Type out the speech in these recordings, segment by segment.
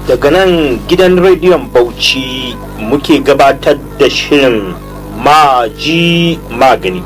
daga nan gidan rediyon bauchi muke gabatar da shirin maji magani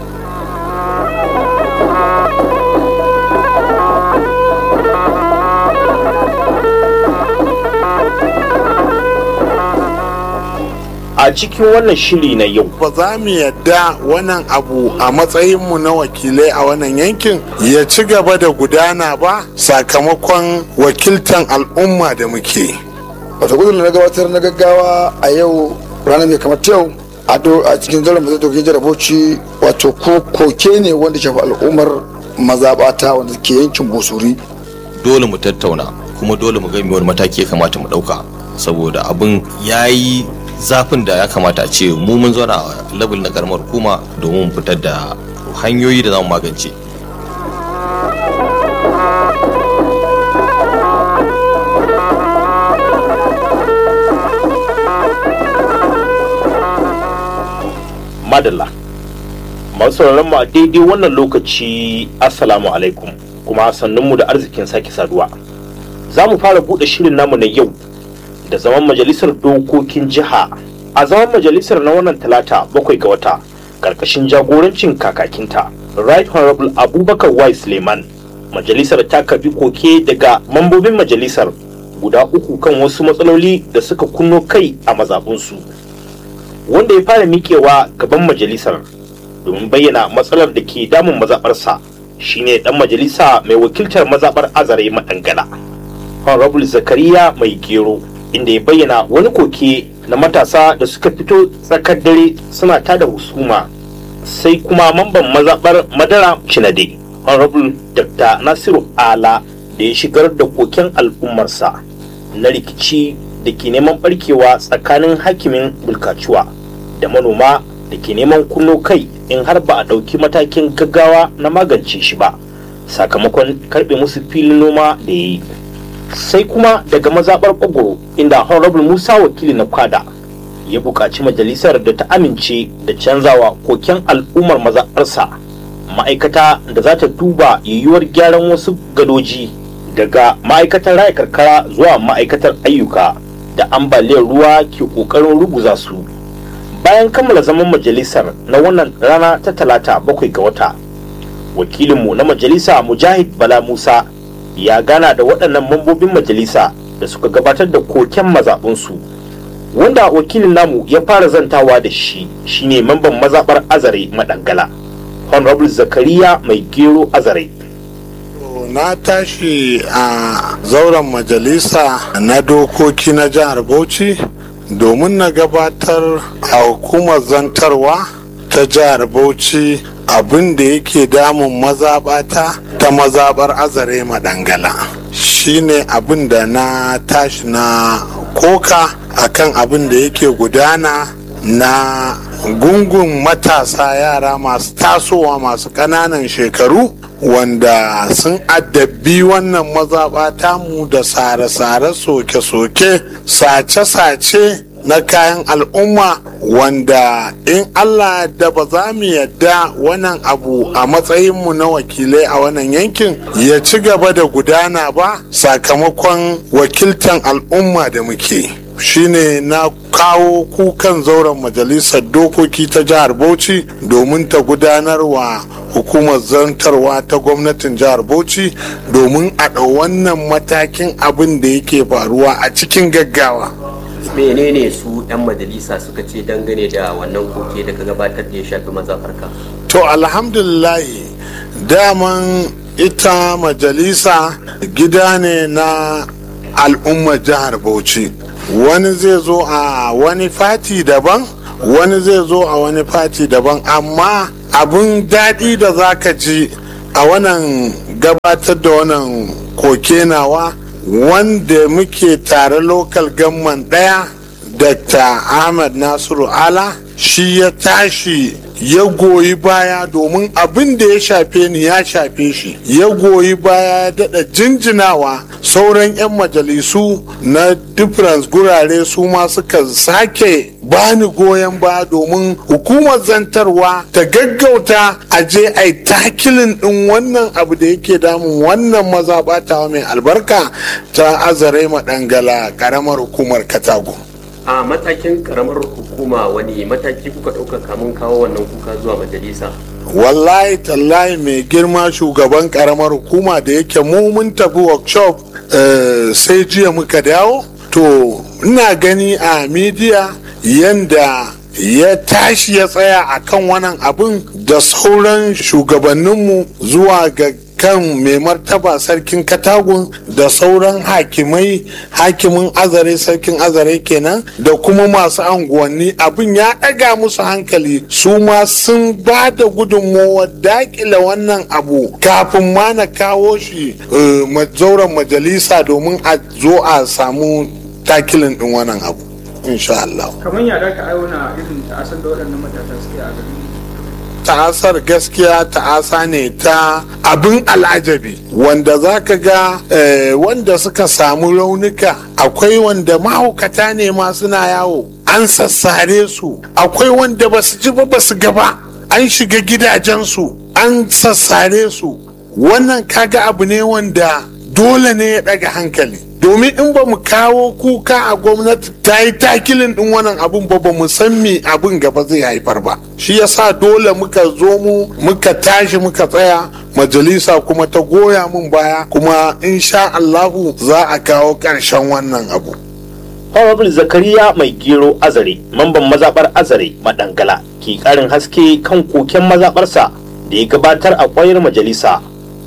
a cikin wannan shiri na yau ba za mu yadda wannan abu a matsayinmu na wakilai a wannan yankin ya ci gaba da gudana ba sakamakon wakiltan al'umma da muke wata gudun na gabatar na gaggawa a yau ranar mai kamar yau a cikin zaren mazai dokin jaraboci wato ko koke ne wanda shafi al'ummar mazaɓata wanda ke yankin busuri dole mu tattauna kuma dole mu ga wani mataki ya kamata mu ɗauka saboda abin ya yi zafin da ya kamata a ce mu mun zauna a level na karamar hukuma domin mu fitar da hanyoyi da za mu magance madalla masu mu a daidai wannan lokaci assalamu alaikum kuma sannunmu da arzikin sake saduwa za mu fara buɗe shirin namu na yau da zaman majalisar dokokin jiha a zaman majalisar na wannan talata bakwai ga wata karkashin jagorancin kakakinta right honorable abubakar y suleiman majalisar ta karbi koke daga mambobin majalisar guda uku kan wasu matsaloli da suka kunno kai a mazabunsu wanda ya fara miƙewa gaban majalisar domin bayyana matsalar da ke damun mazaɓarsa shine dan majalisa mai wakiltar mazaɓar azare madangala honorable zakariya mai gero inda ya bayyana wani koke na matasa da suka fito tsakar dare suna tada husuma sai kuma mamban mazaɓar madara cinade honorable dr nasiru ala da ya shigar da koken al'ummarsa na rikici da ke neman barkewa tsakanin hakimin bulkacuwa da manoma da ke neman kunno kai in har ba a ɗauki matakin gaggawa na magance shi ba sakamakon karɓe musu filin noma da ya yi sai kuma daga mazaɓar ƙwagwaro inda honorable musa wakili na kwada ya buƙaci majalisar da ta amince da canzawa koken al'ummar mazaɓarsa ma'aikata da za ta duba yiwuwar gyaran wasu gadoji daga ma'aikatar raya karkara zuwa ma'aikatar ayyuka da ambaliyar ruwa ke ƙoƙarin ruguza su bayan kammala zaman majalisar na wannan rana ta talata bakwai ga wata wakilinmu na majalisa mujahid bala musa ya gana da waɗannan mambobin majalisa da suka gabatar da koken mazaɓinsu wanda wakilin namu ya fara zantawa da shi shine mamban mazaɓar azare madangala honorable zakariya mai gero azare na tashi a zauren majalisa na dokoki na jihar bauchi domin na gabatar a hukumar zantarwa ta jihar bauchi abin da yake damun mazaɓata ta mazaɓar azare madangala shine abin da na tashi na koka akan abin da yake gudana na gungun matasa yara masu tasowa masu ƙananan shekaru wanda sun addabi wannan mazaɓa mu da sare-sare soke-soke sace-sace na kayan al'umma wanda in Allah da ba za mu yadda wannan abu a matsayinmu na wakilai a wannan yankin ya ci gaba da gudana ba sakamakon wakiltan al'umma da muke shine na kawo kukan zauren majalisar dokoki ta jihar bauchi domin ta gudanarwa hukumar zantarwa ta gwamnatin jihar bauchi domin a ɗau wannan matakin abin da yake faruwa a cikin gaggawa menene su 'yan majalisa suka ce dangane da wannan koke da ka gabatar da ya shafi mazafarka to alhamdulillahi daman ita majalisa gida ne na al'ummar jihar bauchi wani zai zo a wani fati daban wani zai zo a wani fati daban amma abin daɗi da za ka ji a wannan gabatar da wannan koke nawa wanda muke tare lokal gamman ɗaya dr ahmad nasiru ala shi ya tashi ya goyi baya domin abin da ya shafe ni ya shafe shi ya goyi baya ya daɗa jinjinawa sauran 'yan majalisu na difference gurare su ma suka sake bani goyon baya domin hukumar zantarwa ta gaggauta a je a yi takilin ɗin wannan abu da yake damun wannan mazaɓatawa mai albarka ta azare maɗangala ƙaramar hukumar katago a matakin karamar hukuma wani mataki kuka ɗauka kamun kawo wannan kuka zuwa majalisa wallahi tallahi mai girma shugaban karamar hukuma da yake mu mun tafi workshop eh, sai jiya muka dawo to ina gani a midiya yanda ya tashi ya tsaya a kan wannan abin da sauran shugabanninmu zuwa ga kan mai martaba sarkin katagun da sauran hakimai hakimin azare sarkin azare kenan da kuma masu anguwanni abin ya ɗaga musu hankali su ma sun ba da gudunmowar dakila wannan abu kafin ma na kawo shi eh, ma- zauren majalisa domin a zo a samu takilin ɗin wannan abu insha Allah. kamar yada ka auna irin ta'asar da waɗannan matasa suke a garin ta'asar gaskiya ta'asa ne ta abin al'ajabi wanda za ka ga eh, wanda suka samu raunuka akwai wanda mahaukata ne ma suna yawo an sassare su akwai wanda ba su ji ba ba su gaba an shiga gidajensu an sassare su wannan kaga abu ne wanda dole ne ya ɗaga hankali domin in ba mu kawo kuka a gwamnati ta yi takilin din wannan abun ba ba mu san me abin gaba zai haifar ba shi yasa dole muka zo mu muka tashi muka tsaya majalisa kuma ta goya mun baya kuma insha Allahu za a kawo ƙarshen wannan abu Honorable Zakariya mai gero azare, mamban mazaɓar azare madangala ke ƙarin haske kan koken mazaɓarsa da ya gabatar a ƙwayar majalisa.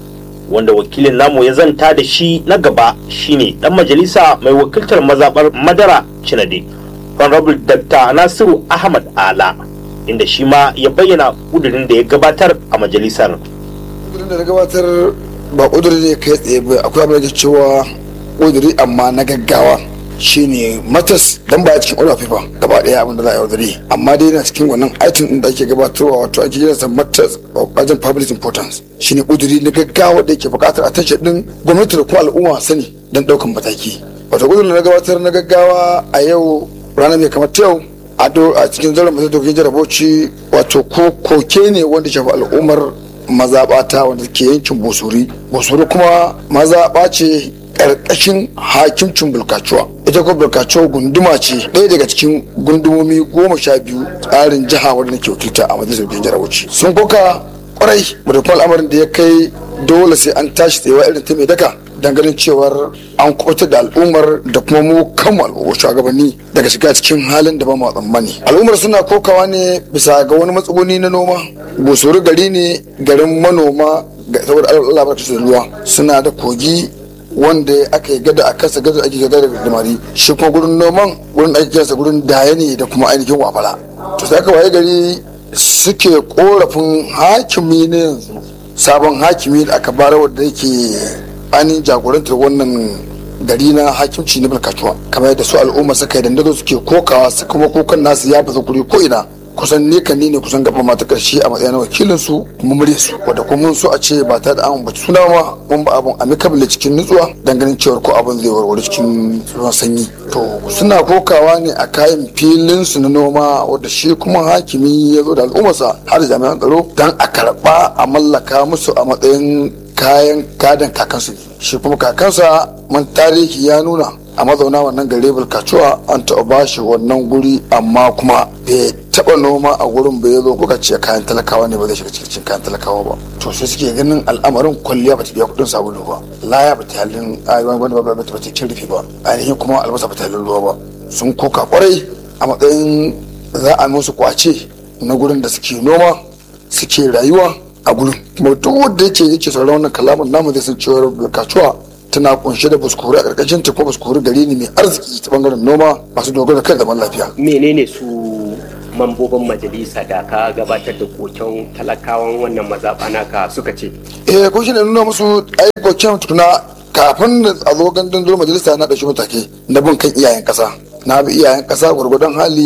Wanda wakilin namu ya zanta da shi na gaba shine ɗan majalisa mai wakiltar mazaɓar madara Cinade, Honorable Dr. Nasiru Ahmad Ala, inda shi ma ya bayyana ƙudurin da ya gabatar a majalisar. ƙudurin da na gabatar ba ƙuduri ne kai tsaye ba akwai abin da ke cewa ƙuduri amma na gaggawa shine matas dan ba cikin order paper gaba daya abin da za a yaudare amma dai yana cikin wannan item din da ake gabatarwa wato ake kira sa matas of urgent public importance shine ƙuduri na gaggawa da yake buƙatar attention din gwamnati da kuma al'umma sani don ɗaukan mataki wato ƙudurin da na gabatar na gaggawa a yau ranar mai kamar ta yau a do- a cikin zauren masu dokin jaraboci wato ko koke ne wanda shafi al'ummar mazaɓata wanda ke yankin bosori bosori kuma mazaɓa ce ƙarƙashin hakimcin bulkacuwa ita kuma bulkacuwa gunduma ce ɗaya daga cikin gundumomi goma sha biyu tsarin jiha wanda ke wakilta a majalisar dokin jaraboci sun koka kwarai da kuma al'amarin da ya kai dole sai an tashi tsayewa irin ta mai daka ganin cewar an kubutar da al'ummar da kuma mu kanmu al'ummar shugabanni daga shiga cikin halin da ba mu tsammani al'ummar suna kokawa ne bisa ga wani matsuguni na noma gosori gari ne garin manoma ga saboda Allah barka da ruwa suna da kogi wanda aka yi gada a kansa gada ake gada da damari shi kuma gurin noman gurin da ake kiransa gurin daya ne da kuma ainihin wafala to sai aka waye gari suke korafin hakimi ne yanzu sabon hakimi da aka bara wanda yake ainihin jagorantar wannan gari na hakimci na barkatuwa kamar yadda su al'umma suka yi dandazo suke kokawa su kuma kukan nasu ya fasa kuri ko ina kusan ni kan ni ne kusan gaba mata karshe a matsayin wakilin su kuma murya su wanda kuma mun so a ce ba ta da an bace suna ma mun ba abun amicable cikin nutsuwa dan ganin cewar ko abun zai warware cikin ruwan sanyi to suna kokawa ne a kayan filin su na noma wanda shi kuma hakimi ya zo da al'ummarsa har da jami'an tsaro dan a karba a mallaka musu a matsayin kayan gadon kakansu ne shi kuma kakansa man tarihi ya nuna a mazauna wannan gare bulkacuwa an taɓa ba shi wannan guri amma kuma bai taɓa noma a gurin bai zo kuka ce kayan talakawa ne ba zai shiga cikin kayan talakawa ba to sai suke ganin al'amarin kwalliya ba ta biya kuɗin sabulu ba laya ba ta halin ayyuan wani ba ba ta cin rufi ba ainihin kuma albasa ba ta halin ruwa ba sun koka kwarai a matsayin za a musu kwace na gurin da suke noma suke rayuwa a gurin kuma duk wanda yake yake sauran wannan kalaman namu zai san cewa bulkacuwa tana kunshe da buskuri a karkashin ta ko buskuri gari ne mai arziki ta bangaren noma masu dogara kan zaman lafiya menene su mambobin majalisa da ka gabatar da koken talakawan wannan mazaɓa naka suka ce eh ko shine nuna musu aikokin tukuna kafin a zo gandun zuwa majalisa na ɗauki matake na bin kan iyayen ƙasa na bi iyayen ƙasa gwargwadon hali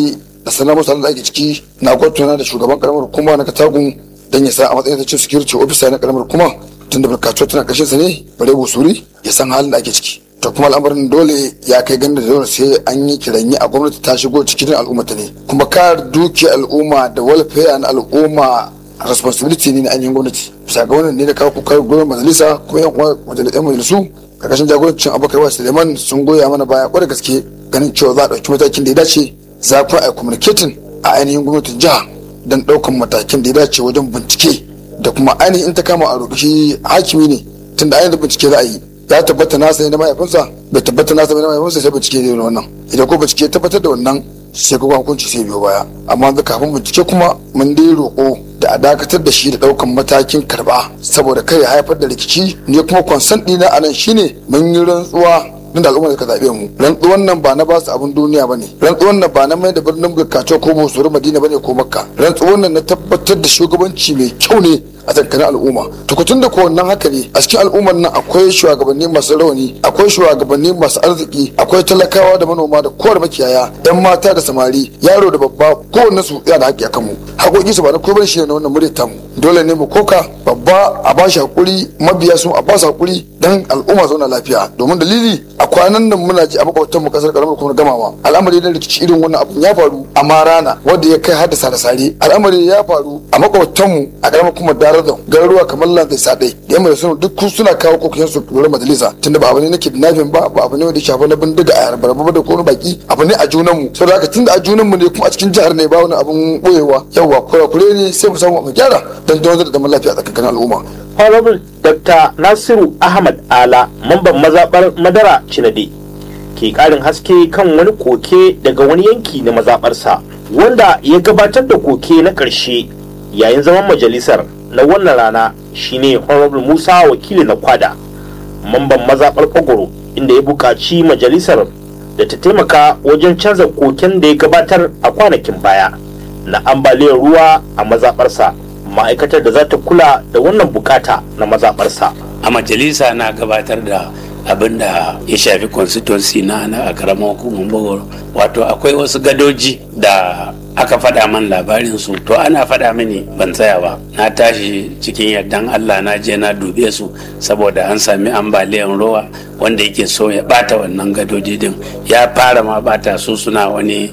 da sanar musu halin da ake ciki na gwatona da shugaban karamar hukuma na katagun don ya sa a matsayin ta chief security officer na karamar hukuma tun da bulkatuwa tana ƙarshen sa ne bare busuri ya san halin da ake ciki to kuma al'amarin dole ya kai ganda da dole sai an yi kiranyi a gwamnati ta shigo cikin al'umma ta ne kuma kare dukiyar al'umma da welfare na al'umma responsibility ne na ainihin gwamnati bisa ga wannan ne da kawo kuka gwamnati majalisa kuma yan uwa majalisan majalisu karkashin jagorancin abokai wa suleiman sun goya mana baya kwarai gaske ganin cewa za a ɗauki matakin da ya dace za kuma a communicating a ainihin gwamnatin jiha don ɗaukan matakin da ya dace wajen bincike da kuma ainihin ta kama a roƙi shi hakimi ne tunda ainihin bincike za a yi ya tabbata nasa ne na mahaifinsa bai tabbata nasa ne na mahaifinsa sai bincike ne wannan idan ko bincike ya tabbatar da wannan sai kuma hukunci sai biyo baya amma da kafin bincike kuma mun dai roƙo da a dakatar da shi da ɗaukan matakin karɓa saboda kai ya haifar da rikici ne kuma kwansan ɗina a nan shine mun yi rantsuwa nan da al'umma suka zaɓe mu rantsuwan nan ba na ba su abin duniya ba ne rantsuwan nan ba na mai da birnin bulkato ko bosoro madina ba ne ko makka rantsuwan nan na tabbatar da shugabanci mai kyau ne a tsakanin al'umma tukutun da ko wannan haka ne a cikin al'ummar nan akwai shugabanni masu rauni akwai shugabanni masu arziki akwai talakawa da manoma da kowar makiyaya yan mata da samari yaro da babba kowanne su yana da haƙƙi a kanmu haƙoƙi su ba na komai shi ne na wannan muryar tamu dole ne mu koka babba a ba shi haƙuri mabiya su a ba su haƙuri don al'umma zauna lafiya domin dalili a kwanan nan muna ji a makwabtan mu kasar karamar kuma gamawa al'amari na rikici irin wannan abun ya faru a marana wanda ya kai haddasa da sare al'amari ya faru a makwabtan mu a karamar kuma darazan garuruwa kamar lanzai sadai da yamma da suna duk suna kawo kokokin su lura majalisa tunda ba abu ne na kidnapping ba ba abu ne wanda ya shafi na bindiga a yarbar ba da kuma baki abu ne a junan mu saboda haka tunda a junan mu ne kuma a cikin jihar ne ba wani abun boyewa yawa kurakure ne sai mu samu mu gyara don don da zaman lafiya a tsakanin al'umma honorable dr nasiru ahmad ala mamban mazaɓar madara cinade ke ƙarin haske kan wani koke daga wani yanki na mazaɓarsa wanda ya gabatar da koke na ƙarshe yayin zaman majalisar na wannan rana shine honorable musa wakili na kwada mamban mazaɓar fagoro inda ya buƙaci majalisar da ta taimaka wajen canza koken da ya gabatar a kwanakin baya na ambaliyar ruwa a mazaɓarsa ma'aikatar da za ta kula da wannan bukata na mazaɓarsa. a majalisa na gabatar da abin da ya shafi constituency na na a karamar hukumar bogoro wato akwai wasu gadoji da aka faɗa man labarin su to ana faɗa mini ban tsaya ba na tashi cikin yardan allah na je na dube su saboda an sami ambaliyan ruwa wanda yake so ya bata wannan gadoji din ya fara ma bata su suna wani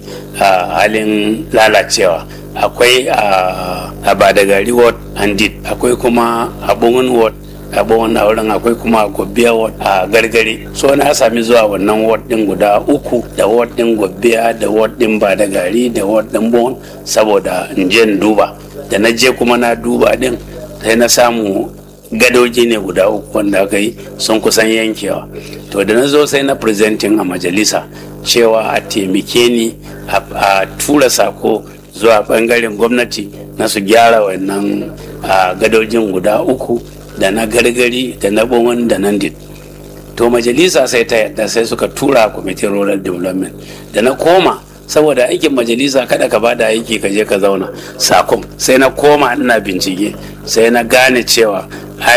halin lalacewa akwai a badagari ward and akwai kuma abun ward abun wurin akwai kuma gobiya ward a gargare so na sami zuwa wannan ward din guda uku da ward din gobiya da ward din badagari da ward din bon saboda in je in duba da na je kuma na duba din sai na samu gadoji ne guda uku wanda aka yi sun kusan yankewa to da na zo sai na presenting a majalisa cewa a taimake ni a tura sako zuwa bangaren gwamnati na su gyara wannan gadojin guda uku da na gargari da na bonwan da nan dit to majalisa sai ta yadda sai suka tura kwamitin rural development da na koma saboda aikin majalisa kada ka bada aiki ka je ka zauna sakom sai na koma ina bincike sai na gane cewa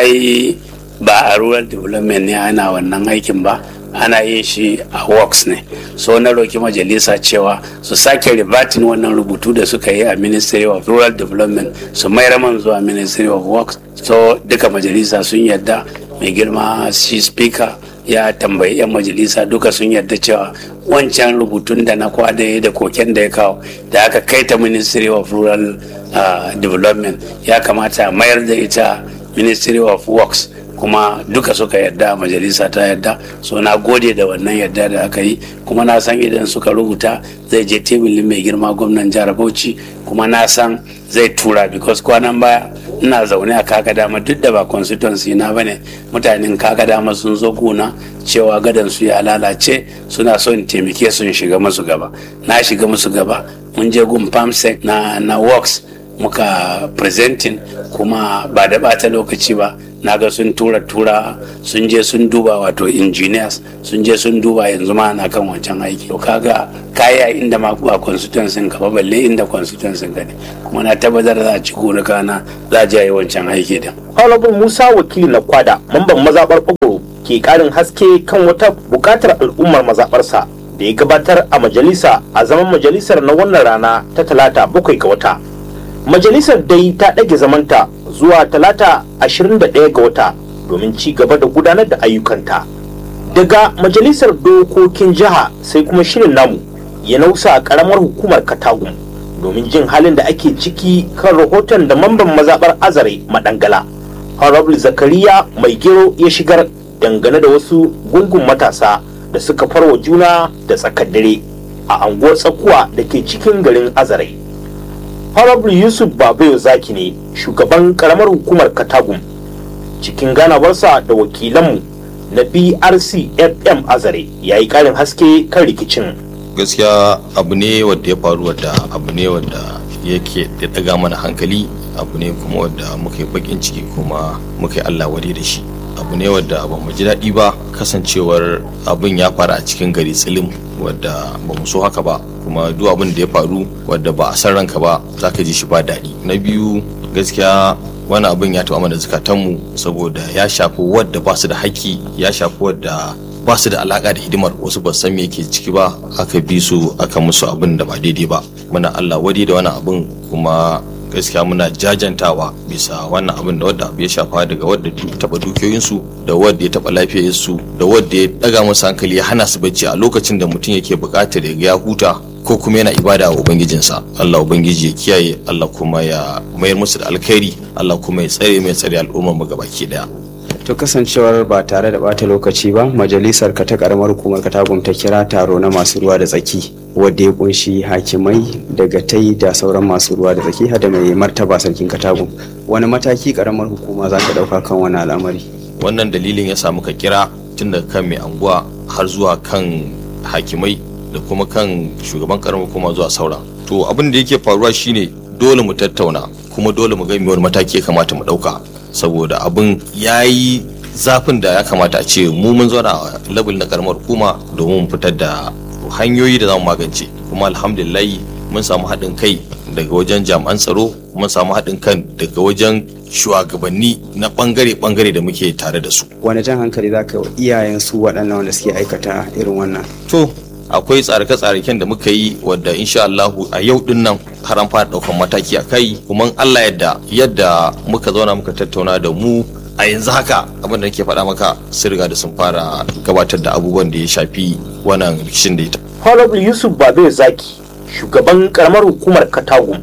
ai ba a rural development ne ana wannan aikin ba ana yin shi a works ne so na roki majalisa cewa su sake ribatin wannan rubutu da suka yi a ministry of rural development su mayar man zuwa ministry of works so duka majalisa sun yadda mai girma shi speaker ya tambayi 'yan majalisa duka sun yarda cewa wancan rubutun da na kwada da koken da ya kawo da aka kai ta ministry of rural uh, development ya kamata mayar da ita ministry of works kuma duka suka yarda majalisa ta yarda so na gode da wannan yarda da aka yi kuma na san idan suka rubuta zai je teburin mai girma gwamnan jihar bauchi kuma na san zai tura because kwanan baya ina zaune a kaka dama duk da ba constituency na bane mutanen kaka dama sun zo gona cewa gadan su ya lalace suna so in taimake sun shiga musu gaba na shiga musu gaba mun je gun pamsec na na works muka presenting kuma ba da bata lokaci ba na ga sun tura tura sun je sun duba wato engineers sun je sun duba yanzu ma na kan wancan aiki to kaga kaya inda ma ba constituency ka ba balle inda constituency ka ne kuma na tabbatar za a ci gona kana za a je yi wancan aiki din Honorable Musa wakili na kwada mamban mazaɓar Ogoro ke ƙarin haske kan wata buƙatar al'ummar mazaɓarsa da ya gabatar a majalisa a zaman majalisar na wannan rana ta talata bakwai ga wata majalisar dai ta ɗage zamanta zuwa talata 21 ga wata domin ci gaba da gudanar da ayyukanta daga majalisar dokokin jiha sai kuma shirin namu ya nausa a ƙaramar hukumar katagun domin jin halin da ake ciki kan rahoton da mamban mazaɓar azare madangala honorable zakariya mai gero ya shigar dangane da wasu gungun matasa da suka farwa juna da tsakar dare a anguwar tsakuwa da ke cikin garin azare honorable yusuf babayo zaki ne shugaban karamar hukumar katagum cikin ganawarsa da wakilanmu na brc fm azare ya yi karin haske kan rikicin gaskiya abu ne wadda ya faru wadda abu ne wadda yake da daga mana hankali abu ne kuma wadda muka yi bakin ciki kuma muka yi allah wade da shi abu ne wadda ba mu ji daɗi ba kasancewar abin ya faru a cikin gari tsilim wadda ba mu so haka ba kuma duk abin da ya faru wadda ba a san ranka ba za ka ji shi ba daɗi na biyu gaskiya wani abin ya taɓa mana zukatanmu saboda ya shafi wadda ba su da haƙƙi ya shafi wadda ba su da alaƙa da hidimar wasu ba san me yake ciki ba aka bi su aka musu abin da ba daidai ba muna allah wadi da wani abin kuma gaskiya muna jajantawa bisa wannan abin da wadda abu ya shafa daga wadda taba dukiyoyinsu da wadda ya taba lafiyarsu da wadda ya daga musu hankali ya hana su bacci a lokacin da mutum yake bukatar ya ya huta ko kuma yana ibada wa ubangijinsa Allah ubangiji ya kiyaye Allah kuma ya mayar musu da alkhairi Allah kuma ya tsare mai tsare al'ummar mu gabaki daya to kasancewar ba tare da bata lokaci ba majalisar ka ta karamar hukumar katagum ta kira taro na masu ruwa da tsaki wadda ya kunshi hakimai daga tai da sauran masu ruwa da tsaki hada mai martaba sarkin katagum wani mataki karamar hukuma za ka dauka kan wani al'amari wannan dalilin ya samu ka kira tun daga kan mai anguwa har zuwa kan hakimai da kuma kan shugaban karamar hukuma zuwa sauran to abin da yake faruwa shine dole mu tattauna kuma dole mu ga wani mataki ya kamata mu dauka saboda abin ya yi zafin da ya kamata a ce mu mun zauna a level na karamar hukuma domin mu fitar da hanyoyi da za mu magance kuma alhamdulillahi mun samu haɗin kai daga wajen jami'an tsaro mun samu haɗin kan daga wajen shugabanni na ɓangare-ɓangare da muke tare da su wani jan hankali za ka iyayen su waɗannan wanda suke aikata irin wannan to akwai tsarake-tsaraken da muka yi wadda insha Allahu a yau din nan har an fara daukan mataki a kai kuma Allah yadda yadda muka zauna muka tattauna da mu a yanzu haka abin da nake faɗa maka sun riga da sun fara gabatar da abubuwan da ya shafi wannan rikicin da ita. honorable yusuf babe zaki shugaban karamar hukumar katagum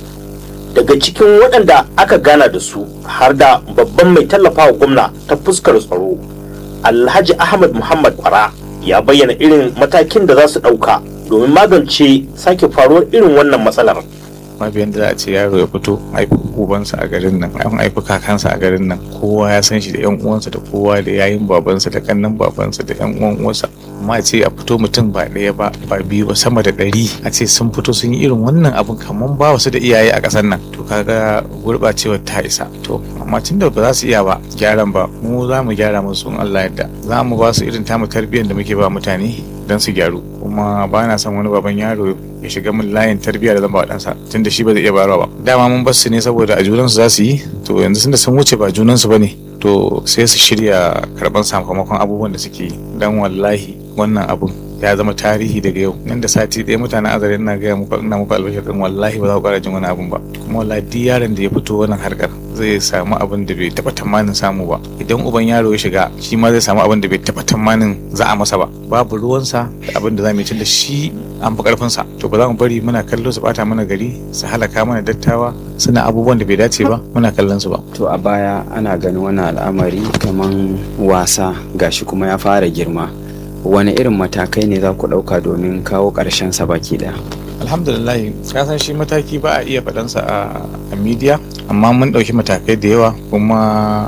daga cikin waɗanda aka gana da su har da babban mai tallafawa gwamna ta fuskar tsaro alhaji ahmad muhammad kwara ya bayyana irin matakin da za su ɗauka domin magance sake faruwar irin wannan matsalar. mabiyan da za a ce yaro ya fito haifi ubansa a garin nan an haifi kakansa a garin nan kowa ya san shi da yan uwansa da kowa da yayin babansa da kannan babansa da yan uwan uwansa amma a ce a fito mutum ba ɗaya ba ba biyu ba sama da ɗari a ce sun fito sun yi irin wannan abun kamar ba wasu da iyaye a ƙasar nan to kaga gurɓacewar ta isa to amma tun da ba za su iya ba gyaran ba mu za mu gyara musu in Allah yadda za mu ba su irin tamu tarbiyyar da muke ba mutane don su gyaru kuma ba na son wani baban yaro ya shiga min layin tarbiyya da zan ba ɗansa tunda shi ba zai iya bayarwa ba dama mun bar su ne saboda a junansu za su yi to yanzu tunda sun wuce ba junansu ba ne to sai su shirya karɓar sakamakon abubuwan da suke yi dan wallahi wannan abun ya zama tarihi daga yau nan da sati ɗaya mutanen azare ina gaya muku ina muku albashir din wallahi ba za ku ƙara jin wani abun ba kuma wallahi duk yaron da ya fito wannan harkar zai samu abin da bai taɓa tamanin samu ba idan uban yaro ya shiga shi ma zai samu abin da bai taɓa tamanin za a masa ba babu ruwansa da abin da za mu yi da shi an fi ƙarfinsa to ba za mu bari muna kallo su bata mana gari su halaka mana dattawa suna abubuwan da bai dace ba muna kallon su ba to a baya ana ganin wannan al'amari kaman wasa gashi kuma ya fara girma wani irin matakai ne za ku ɗauka domin kawo ƙarshen sa baki ɗaya alhamdulillah ka san shi mataki ba a iya faɗansa a media amma mun ɗauki matakai da yawa kuma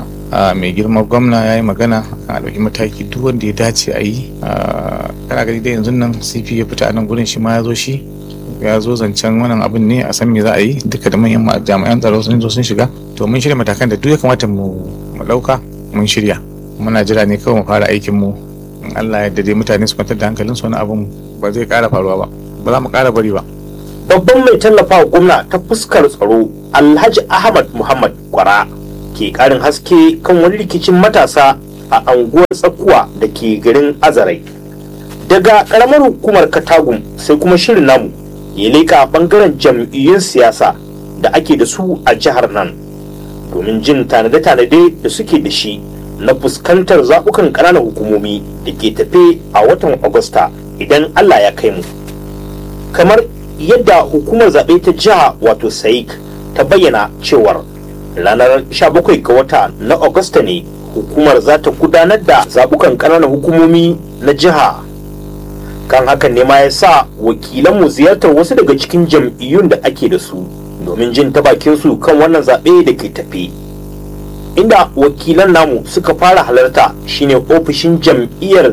mai girma gwamna ya yi magana a ɗauki mataki duk wanda ya dace a yi kana gani da yanzu nan cp ya fita a nan gurin shi ma ya zo shi ya zo zancen wannan abin ne a san me za a yi duka da manyan jami'an tsaro sun zo sun shiga to mun shirya matakan da duk ya kamata mu ɗauka mun shirya muna jira ne kawai mu fara aikin mu in Allah ya dai mutane su kwantar da hankalin su wani abun ba zai ƙara faruwa ba ba za mu ƙara bari ba babban mai tallafawa gwamna ta fuskar tsaro alhaji ahmad muhammad kwara ke karin haske kan wani rikicin matasa a anguwar tsakuwa da ke garin azarai daga karamar hukumar katagum sai kuma shirin namu ya leƙa bangaren jam'iyyun siyasa da ake da su a jihar nan domin jin tanade-tanade da suke da shi na fuskantar zaɓukan ƙananan hukumomi da ke tafe a watan agusta idan allah ya kai mu kamar yadda hukumar zaɓe ta jiha wato saik ta bayyana cewar ranar 17 ga wata na agusta ne hukumar za ta gudanar da zaɓukan ƙananan hukumomi na jiha kan hakan ne ma ya sa wakilanmu ziyartar wasu daga cikin jam'iyyun da ake da su domin jin ta bakin su kan wannan zaɓe da ke tafi inda wakilan namu suka fara halarta shine ofishin jam'iyyar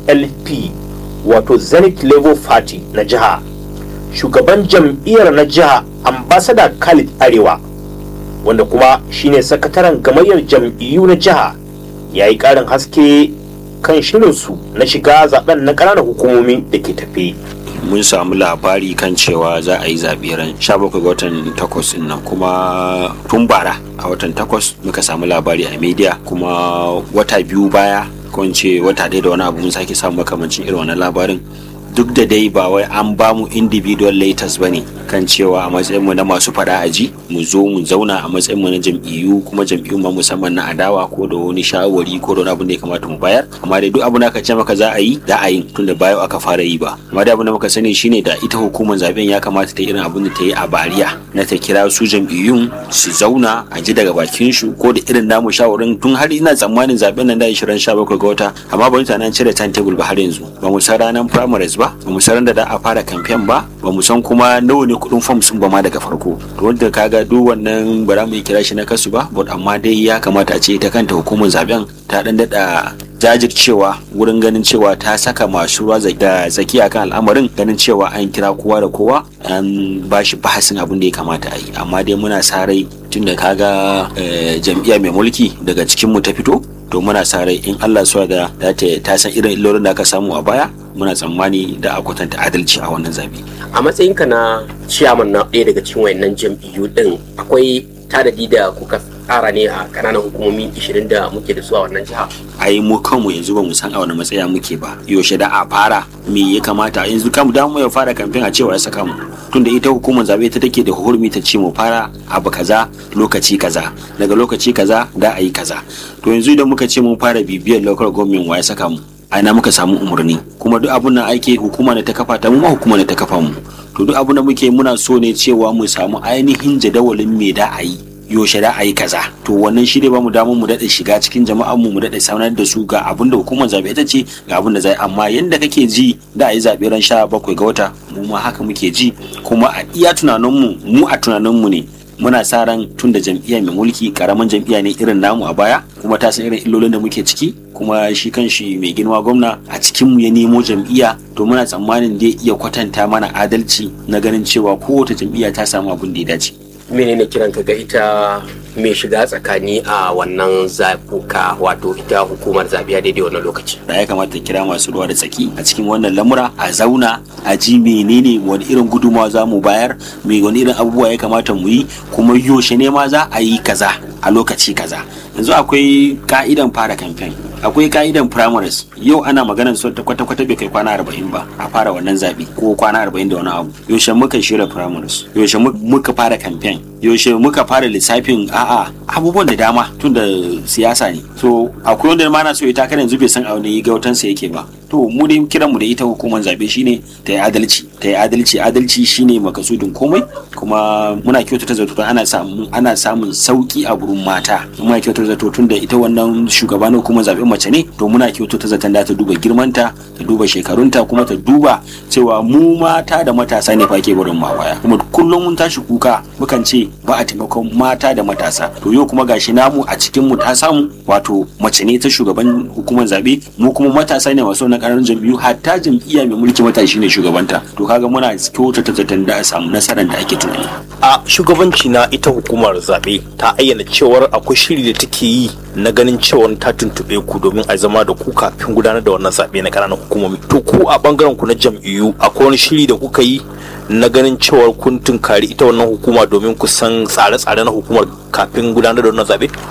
zlp wato zenith labour party na jiha shugaban jam'iyyar na jiha ambasada khalid arewa wanda kuma shine sakataren gamayyar jam'iyyu na jiha ya yi ƙarin haske kan shirinsu na shiga zaben na ƙananan hukumomi da ke tafe. mun samu labari kan cewa za a yi zaɓe ran 17 ga watan 8 nan kuma tun bara a watan 8 muka samu labari a media kuma wata biyu baya ko ce wata ɗaya da wani abu mun sake samu makamancin irin wannan labarin duk da dai ba wai an ba mu individual letters ba ne kan cewa a matsayin mu na masu fada aji mu zo mu zauna a matsayin mu na jam'iyyu kuma jam'iyyu ma musamman na adawa ko da wani shawari ko da wani abu da ya kamata mu bayar amma dai duk abu da aka ce maka za a yi za a yi tunda bayo aka fara yi ba amma dai abu da muka sani shine da ita hukumar zaben ya kamata ta yi irin abin da ta yi a bariya na ta kira su jam'iyyun su zauna a ji daga bakin su ko da irin namu shawarin tun har ina tsammanin zaben nan da 27 ga wata amma ba mutanen cire timetable ba har yanzu ba mu san ranar primaries ba ba mu san da da a fara campaign ba ba mu san kuma nawa ne kudin form sun ba ma daga farko to wanda kaga duk wannan ba za mu yi kira shi na kasu ba but amma dai ya kamata a ce ita kanta hukumar zaben ta dan dada jajircewa wurin ganin cewa ta saka masu ruwa da tsakiya kan al'amarin ganin cewa an kira kowa da kowa an ba shi bahasin abin da ya kamata a yi amma dai muna sa rai tun da kaga jam'iyya mai mulki daga cikin mu ta fito to muna sa rai in Allah suwa da ta san irin illolin da aka samu a baya muna tsammani da a kwatanta adalci a wannan zabe a matsayinka na ciyaman na ɗaya daga cikin wayannan jam'iyyu din akwai tadadi da kuka tsara ne a kananan hukumomi 20 da muke da su a wannan jiha ai mu kanmu yanzu ba mu san a wani matsaya muke ba yaushe da a fara me ya kamata yanzu kamu da mu ya fara kamfen a cewa ya saka mu tunda ita hukumar zabe ta take da hurmi ta ce mu fara abu kaza lokaci kaza daga lokaci kaza da a yi kaza to yanzu idan muka ce mun fara bibiyar local government wa ya saka mu aina muka samu umarni kuma duk abun nan ake hukuma ne ta kafa ta mu ma hukuma ne ta kafa mu to duk abun da muke muna so ne cewa mu samu ainihin jadawalin me da a yi yaushe da a yi kaza to wannan shi ne ba mu damar mu daɗe shiga cikin jama'an mu mu daɗe sanar da su ga abin da hukumar zaɓe ta ce ga abin da zai amma yanda kake ji da a yi zaɓe ran sha bakwai ga wata mu ma haka muke ji kuma a iya tunaninmu mu a tunaninmu ne muna sa ran tun da jam'iyya mai mulki karamin jam'iyya ne irin namu a baya kuma ta san irin illolin da muke ciki kuma shi kan shi mai girma gwamna a cikin mu ya nemo jam'iyya to muna tsammanin zai iya kwatanta mana adalci na ganin cewa kowace jam'iyya ta samu abin da ya dace menene kiran ka ga ita mai shiga tsakani a wannan zabuka wato ita hukumar zaɓe a daidai wannan lokaci da ya kamata kira masu ruwa da tsaki a cikin wannan lamura a zauna a ji menene wani irin gudunmawa za mu bayar me wani irin abubuwa ya kamata mu yi kuma yaushe ne ma za a yi kaza a lokaci kaza yanzu akwai ka'idan fara kamfen akwai ka'idan primaries yau ana maganar so ta kwata kwata bai kai kwana arba'in ba a fara wannan zaɓe ko kwana arba'in da wani abu yaushe muka shirya primaries yaushe muka fara kamfen yaushe muka fara lissafin a'a abubuwan da dama tun da siyasa ne so akwai wanda ma na so ita kan yanzu bai san a wani gautansa yake ba to mu dai kiran mu da ita hukumar zabe shine ta yi adalci ta yi adalci adalci shine makasudin komai kuma muna kyautata zato ana samun ana samun sauki a gurin mata muna kyautata zato tun da ita wannan shugaba na hukumar zabe mace ne to muna kyautata zaton da ta duba girmanta ta duba shekarunta kuma ta duba cewa mu mata da matasa ne fa ke barin ma baya kuma kullum mun tashi kuka mukan ce ba a taimakon mata da matasa to yau kuma gashi namu a cikin mu ta samu wato mace ne ta shugaban hukumar zabe mu kuma matasa ne masu na ƙananan jam'iyyu hatta jam'iyya mai mulki matashi ne shugabanta to kaga muna kyautata zaton da a samu nasarar da ake tunani a shugabanci na ita hukumar zaɓe ta ayyana cewar akwai shiri da take yi na ganin cewar ta tuntuɓe ku domin a zama da ku kafin gudanar da wannan zaɓe na ƙananan hukumomi to ku a ɓangaren ku na jam'iyyu akwai wani shiri da kuka yi na ganin cewar kun tunkari ita wannan hukuma domin ku san tsare-tsare na hukumar kafin gudanar da wannan zaɓe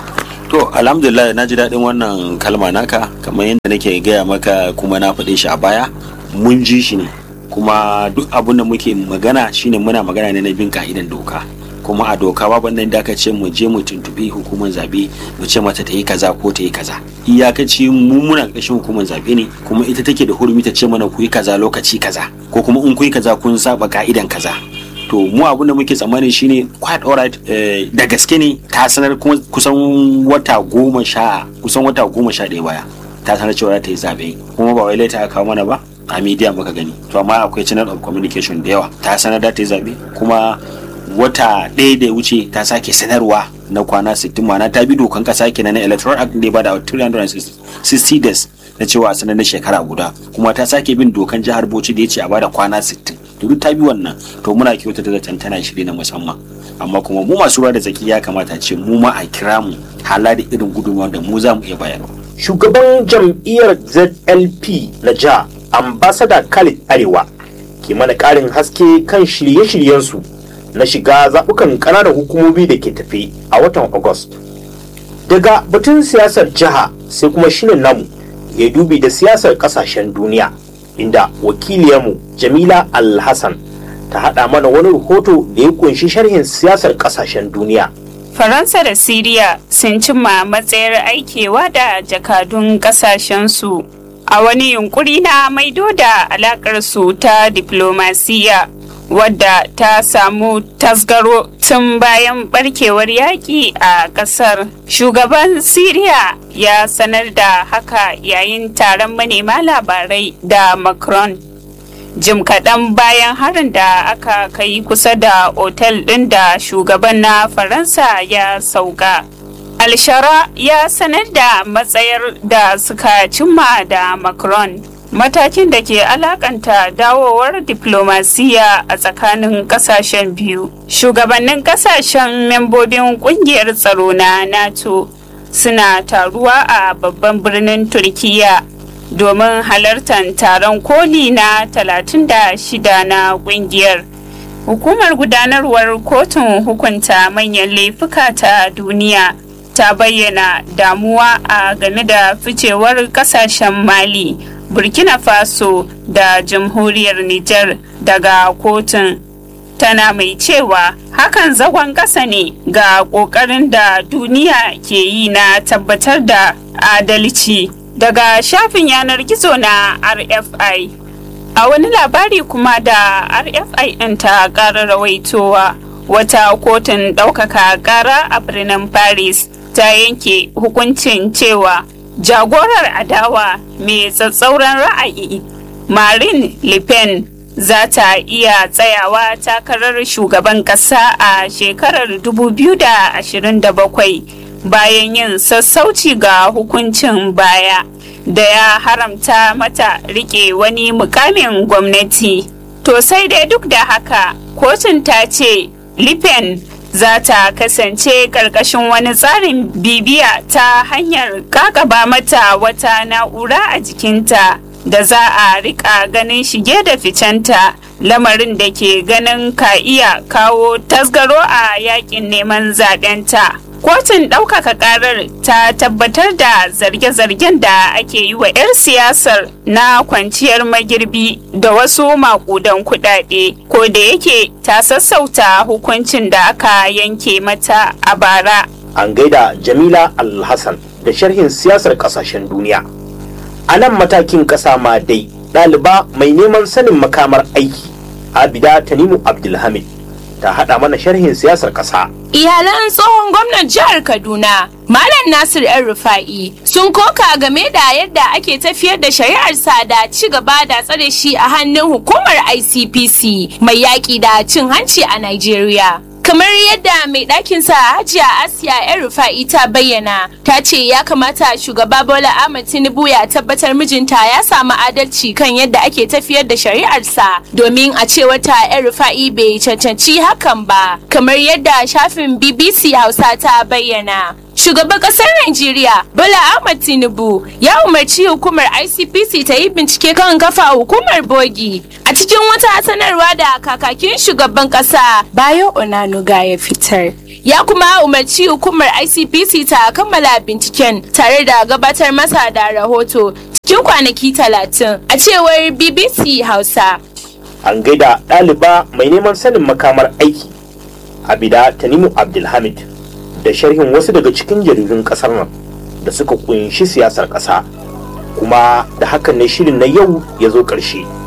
to alhamdulillah na ji daɗin wannan kalma naka kamar yadda nake gaya maka kuma na faɗe shi a baya mun ji shi ne kuma duk abin da muke magana shine muna magana ne na bin ka'idan doka kuma a doka babu nan da aka ce mu je mu tuntubi hukumar zabe mu ce mata ta yi kaza ko ta yi kaza iyakaci mu muna ƙarshen hukumar zabe ne kuma ita take da hurumi ta ce mana ku yi kaza lokaci kaza ko kuma in ku yi kaza kun saba ka'idan kaza to mu abin da muke tsammani shine quite alright eh, da gaske ne ta sanar kuma kusan wata goma sha kusan wata goma sha ɗaya baya ta sanar cewa za ta yi zaɓe kuma ba wai laita aka kawo mana ba a media muka gani to amma akwai channel of communication da yawa ta sanar da ta yi zaɓe kuma wata ɗaya da ya wuce ta sake sanarwa na kwana 60 ma'ana ta bi dokan kasa kenan na electoral act da ya bada 360 days na cewa a sanar na shekara guda kuma ta sake bin dokan jihar bauchi da ya ce a bada kwana 60 to duk ta bi wannan to muna kyauta da zaton tana shiri na musamman amma kuma mu masu ruwa da tsaki ya kamata ce mu ma a kira mu hala da irin gudunmawar da mu za mu iya bayarwa shugaban jam'iyyar zlp na jiha ambasada khalid arewa ke mana ƙarin haske kan shirye-shiryensu na shiga zaɓukan ƙananan hukumomi da ke tafe a watan august daga batun siyasar jiha sai kuma shirin namu ya dubi da siyasar ƙasashen duniya inda wakiliyarmu jamila alhassan ta haɗa mana wani rahoto da ya kunshi sharhin siyasar ƙasashen duniya Faransa da Siriya sun cimma matsayar aikewa da jakadun kasashensu a wani yunkuri na maido da alakarsu ta diplomasiya wadda ta samu tasgaro tun bayan barkewar yaƙi a ƙasar. Shugaban Siriya ya sanar da haka yayin taron manema labarai da Macron. jim kaɗan bayan harin da aka kai kusa da otel ɗin da shugaban na faransa ya sauka alshara ya sanar da matsayar da suka cimma da macron matakin da ke alakanta dawowar diplomasiya a tsakanin kasashen biyu shugabannin kasashen membobin kungiyar tsaro na nato suna taruwa a babban birnin turkiya domin halartar taron koli na 36 na kungiyar hukumar gudanarwar kotun hukunta manyan laifuka ta duniya ta bayyana damuwa a game da ficewar kasashen mali burkina faso da jamhuriyar niger daga kotun tana mai cewa hakan zagon ƙasa ne ga ƙoƙarin da duniya ke yi na tabbatar da adalci daga shafin yanar gizo na RFI. A wani labari kuma da RFI ɗin ta ƙara rawaitowa wata kotun ɗaukaka ƙara a birnin Paris ta yanke hukuncin cewa jagorar adawa mai tsatsauran ra'ayi Marine Le Pen za ta iya tsayawa takarar shugaban ƙasa a shekarar 2027. bayan yin sassauci ga hukuncin baya da ya haramta mata rike wani mukamin gwamnati. To sai dai duk da haka kotun ta ce Lipen za ta kasance karkashin wani tsarin bibiya ta hanyar kakaba mata wata na'ura a jikinta da za a rika ganin shige da ficenta lamarin da ke ganin ka iya kawo tasgaro a yakin neman zaɓenta. kotun ɗaukaka ƙarar ta tabbatar da zarge-zargen da ake yi wa 'yar siyasar na kwanciyar magirbi da wasu makudan kuɗaɗe ko da yake ta sassauta hukuncin da aka yanke mata a bara an gaida jamila alhassan da sharhin siyasar ƙasashen duniya a nan matakin ƙasa ma dai ɗaliba mai neman sanin makamar aiki abida tanimu abdulhamid ta haɗa mana sharhin siyasar ƙasa Iyalan tsohon gwamnan jihar Kaduna, Malam Nasir ‘yan Rufa'i, sun koka game da yadda ake tafiyar da shari'arsa da ci gaba da tsare shi a hannun hukumar ICPC mai yaƙi da cin hanci a Najeriya. kamar yadda mai ɗakinsa hajiya asiya yan rufa'i ta bayyana ta ce ya kamata shugaba bola ahmad tinubu ya tabbatar mijinta ya samu adalci kan yadda ake tafiyar da shari'arsa domin a ce wata yan rufa'i bai cancanci hakan ba kamar yadda shafin bbc hausa ta bayyana shugaban kasar Najeriya Bola Ahmed Tinubu ya umarci hukumar ICPC ta yi bincike kan kafa hukumar bogi a cikin wata sanarwa da kakakin shugaban kasa Bayo Onanuga ya fitar. Ya kuma umarci hukumar ICPC ta kammala binciken tare da gabatar masa da rahoto cikin kwanaki talatin a cewar BBC Hausa. an gaida ɗaliba mai neman sanin makamar aiki abida tanimu abdulhamid da sharhin wasu daga cikin jaridun ƙasar nan da suka kunshi siyasar ƙasa kuma da hakan ne shirin na yau ya zo ƙarshe